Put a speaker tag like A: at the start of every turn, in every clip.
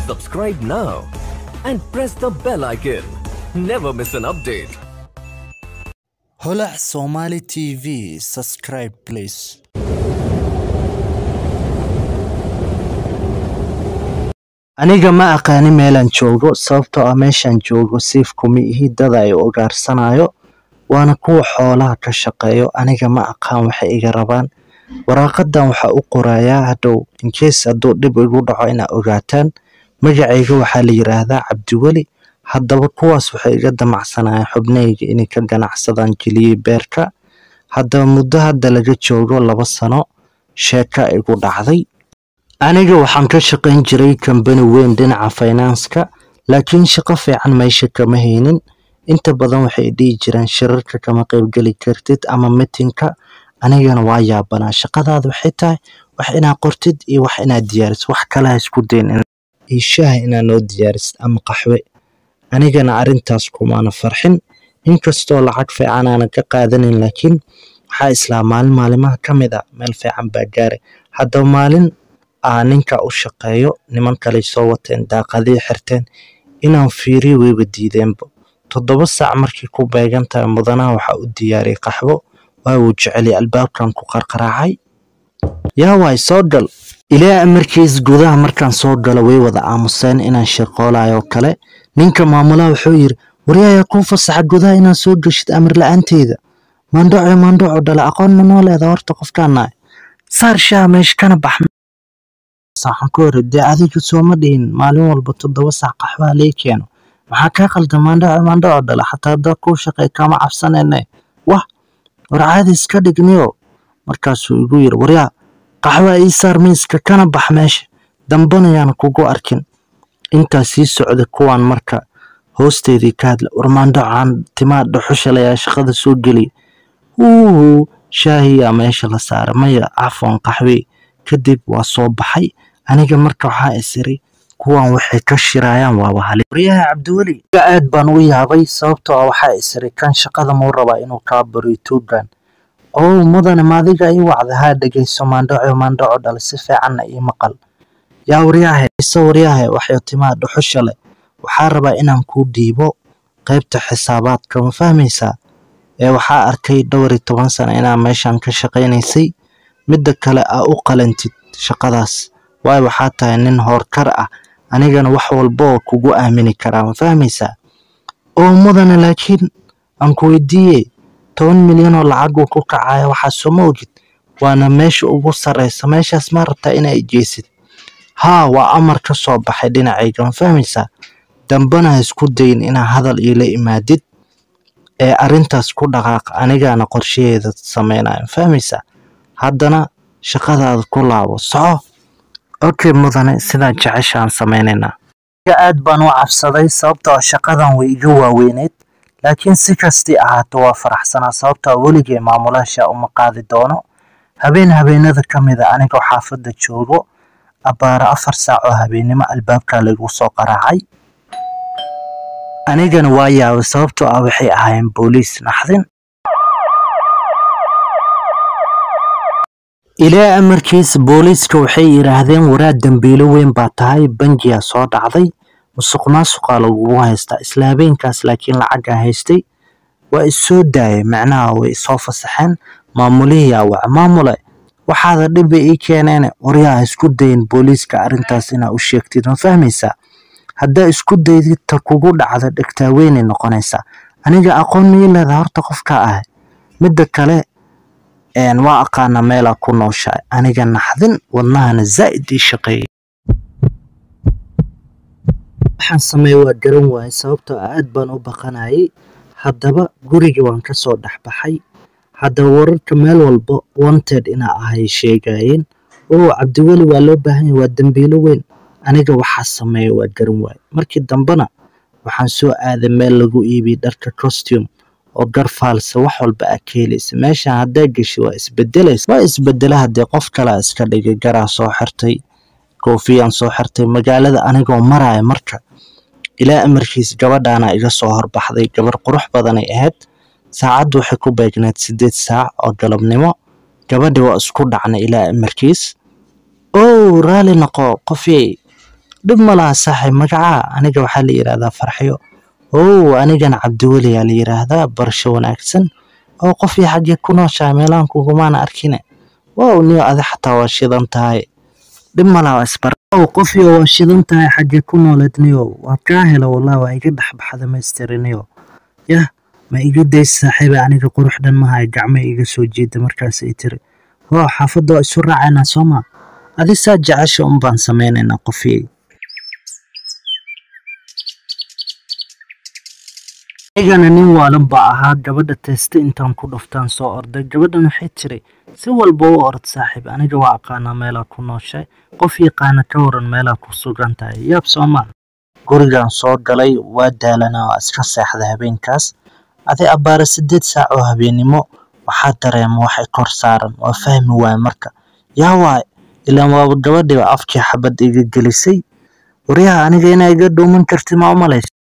A: Subscribe now and press the bell icon. Never miss an update.
B: holac somali tv subscribe please aniga ma aqaani meelaan joogo sababtoo ah meeshaan joogo siif kuma ihi dad ay ugaarsanayo waana kuwa xoolaha ka shaqeeyo aniga ma aqaan waxay iga rabaan waraaqadan waxaa u qorayaa hadhow inkees hadduu dhib igu dhaco inaa ogaataan magacayga waxaa la yiraahdaa cabdiweli haddaba kuwaas waxay iga damacsanayaan xubnahayga inay ka ganacsadaan geliyey beerka haddaba muddo hadda laga joogo laba sano sheeka igu dhacday aniga waxaan ka shaqayn jiray kambani weyn dhinaca faynanska laakiin shaqo fiican meesha kama haynin inta badan waxay dhihi jireen shirarka kama qaybgeli kartid ama mitinka anigana waa yaabanaa shaqadaada waxay tahay wax inaad qortid iyo wax inaad diyaarisid wax kale ha isku dayn iyo shaaha inaad noo diyaarisid ama qaxwe anigana arrintaas kumaana farxin inkastoo lacag fiican aanan ka qaadanin laakiin waxaa islaa maalin maalimaha ka mid a meel fiican baa gaaray haddaba maalin aa ninka u shaqeeyo niman kaley soo wateen daaqadii xirteen inaan fiiriyo weyba diideenba toddoba saac markii ku beegan tahay mudanaha waxaa u diyaariyey qaxwo waa uu jeceliy albaabkan ku qarqaraacay yaa waay soo gal ilaa amarkiis gudaha markaan soo galo way wada aamuseen inaan shirqoolayo kale ninka maamulaha wuxuu yiri waryaaya kuu fasaxa gudaha inaad soo geshid amar la-aanteeda maandhoco maandhoco dhale aqoon ma noo leeda horta qofkaanahay saar shaha meesha kana bax waxaan ku hore dee adiga sooma dhihin maalin walba toddoba saac qaxwaha lee keeno maxaa kaa qalda maandhoco maandhoco dhale xataa haddaa kuu shaqey kama cabsanene wah war caadi iska dhigniyo markaasuu igu yiri waryaa qaxwaa ii saar miiska kana bax meesha dambanayaan kugu arkin intaa sii socda kuwaan marka hoosteedii ka hadla warmaandhocaan timaa dhuxushalayaa shaqada soo geliya wuuhu shaahiyaa meesha la saara maya cafwan qaxwey kadib waa soo baxay aniga marka waxaa isiri kuwan waxay ka shirayaan waaba hali waryaha cabdiweli aad baan u yaabay sababtoo ah waxaa isiri kan shaqada muu rabaa inuu kaa baro tuugan oo mudane maadiga ii wacda haa dhegeyso maandhoco maandhoco dhale si fiicanna ii maqal yaa waryaahe ise waryaahe waxay timaa dhuxusha leh waxaa rabaa inaan kuu dhiibo qaybta xisaabaadka ma fahmaysaa ee waxaa arkay dhowr iyo toban sano inaa meeshan ka shaqaynaysay midda kale aa u qalantid shaqadaas waayo waxaa tahay nin hoorkar ah anigana wax walba oo kugu aamini karaa ma fahmaysaa oo mudane laakiin aan ku weydiiye toban milyan oo lacaguu ku kacaya waxaa sooma ogid waana meesha ugu sarreysa meeshaas ma rabtaa inaa ijeysid haa waa amar ka soo baxay dhinacayga ma fahmaysaa dambana ha isku dayin inaa hadal iila imaadid ee arrintaas ku dhaqaaq anigaana qorshaheeda sameynaya ma fahmaysaa haddana shaqadaada ku laabo soco okay mudane sidaa jeceshaan sameynaynaa aad baan u cabsaday sababtoo shaqadan way iga waaweyneyd laakiin si kastii ahaato waa faraxsanaa sababtoo weligay maamulaasha uma qaadi doono habeen habeenada ka mid a anigoo xaafadda joogo abbaaro afar saac oo habeennimo albaabkaa lagu soo qaraacay anigana waa yaabay sababtoo ah waxay ahaayeen booliis naxdin ilaa amarkiis booliiska waxay yidhaahdeen waraa dembiilo weyn baa tahay bangiyaa soo dhacday musuq maasuqaa lagugu haystaa isla habeenkaas laakiin lacagaa haystay waa issoo daayay macnaha way isoo fasaxeen maamulihiyaa waca maamule waxaada dhiba ii keeneene waryaa isku dayin booliiska arrintaas inaa u sheegtid ma fahmaysaa haddaa isku daydid ta kugu dhacda dhegtaa weynay noqonaysaa aniga aqoon mii leedaa horta qofkaa ahay midda kale waa aqaana meelaa ku nooshahay aniga naxdin wadnahana zaa'id ii shaqeeyay waxaan sameeye waa garan waayay sababtoo aad baan u baqanayay haddaba gurigii waan ka soo dhex baxay haddaba wararka meel walba wanted inaa ahay sheegayeen oo cabdiweli waa loo baahan yahay waa dembiilo weyn aniga waxaa sameeya waa garan waaye markii dambena waxaan soo aaday meel lagu iibiye dharka costume oo garfaalsa wax walba aa ka helaysa meeshan haddaa geshi waa isbedelaysa waa isbedela haddee qof kalea iska dhigay garaa soo xirtay koofiyaan soo xirtay magaalada anigoo maraya marka ilaa amarkiis gabadhaana iga soo horbaxday gabar qurux badanay ahayd saacaddu waxay ku beegneed siddeed saac oo galabnimo gabadhi waa isku dhacnay ilaa amarkiis ow raali noqo qofyey dhib ma laha saaxiib magacaa aniga waxaa la yidhaahdaa farxiyo ow anigana cabdiweli aa la yidhaahdaa barasho wanaagsan oo qofii xaggee ku nooshahay meelahan kugumaana arkine wow niyo adi xataa waa shidan tahay dhib ma laha waa isbar ow qofii waa shidan tahay xaggee ku nooleed niyo waa kaa hela wallah waa iga dhexbaxda maysteri niyo yah ma iga days saaxiiba aniga qurux dhan mahay gacmo iga soo jeeda markaas ay tiri wow xaafadda waa isu raacaynaa soo ma adi saa jecesha un baan samaynaynaa qofii anigana nin waalan baa ahaa gabadha teeste intaan ku dhuftaan soo orday gabadhan waxay tiri si walba u ord saaxiib aniga waa aqaanaa meelaa ku nooshay qof yaqaana ka waran meelaa ku sugan tahay yaab soomaa gurigan soo galay waa daalanaa waa iska seexda habeenkaas adi abbaara siddeed saac oo habeennimo waxaa dareema waxay kor saaran waa fahmi waay marka yaa waay ilaan waaba gabadhiiba afkii xabad iga gelisay waryaha aniga inaa iga dhuuman karti ma u malaysa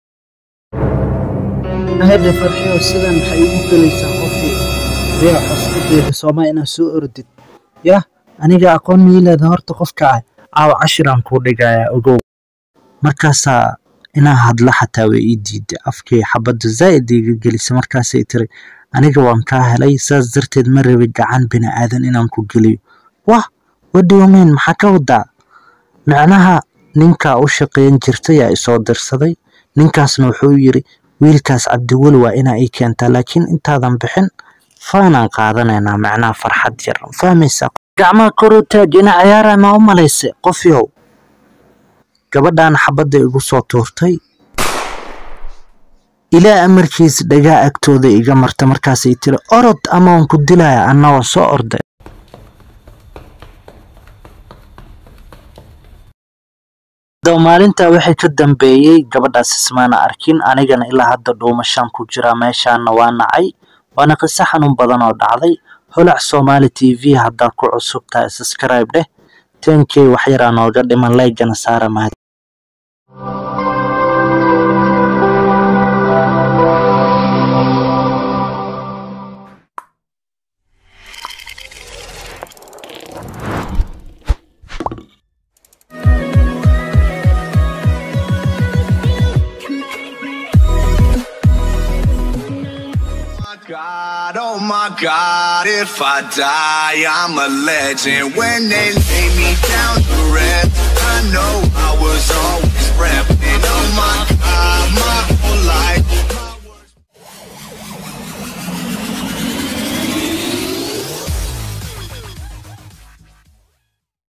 B: hadda farxiyo sidan maxay igu gelaysaa qofkii riyaa xusku deeda soomaa inaad soo ordid yah aniga aqoon miileeda horta qofka ah caawa cashiraan kuu dhigayaa ogow markaasaa inaa hadla xataa way ii diiday afkii xabadda zaa'id iga gelisay markaasay tiri aniga waan kaa helay saas darteed ma rabi gacan bini aadan inaan ku geliyo wah wadhiwameen maxaa ka wadaa micnaha ninkaa u shaqayn jirtay yaa isoo dirsaday ninkaasna wuxuu yiri wiilkaas cabdiweli waa inaa ii keentaa laakiin intaadan bixin faanaan qaadanaynaa macnaha farxad yar fahmaysaa gacmaha koruu taaj ina ciyaara ma u malayse qofyow gabadhaan xabadda igu soo tuurtay ilaa amarkiis dhagaa agtooda iga marta markaasay tiri orod ama waan ku dilaya annagoo soo orday maalintaa waxay ka dambeeyey gabadhaas ismaana arkin anigana ilaa hadda dhuumashaan ku jiraa meeshaana waa nacay waana qiso xanuun badan oo dhacday holac soomaali t v haddaa ku cusub tahay subscribe dheh tenkey wax yaraa nooga dhiman laygana saara mahad
C: God, oh my God, if I die, I'm a legend. When they lay me down to rest, I know I was always.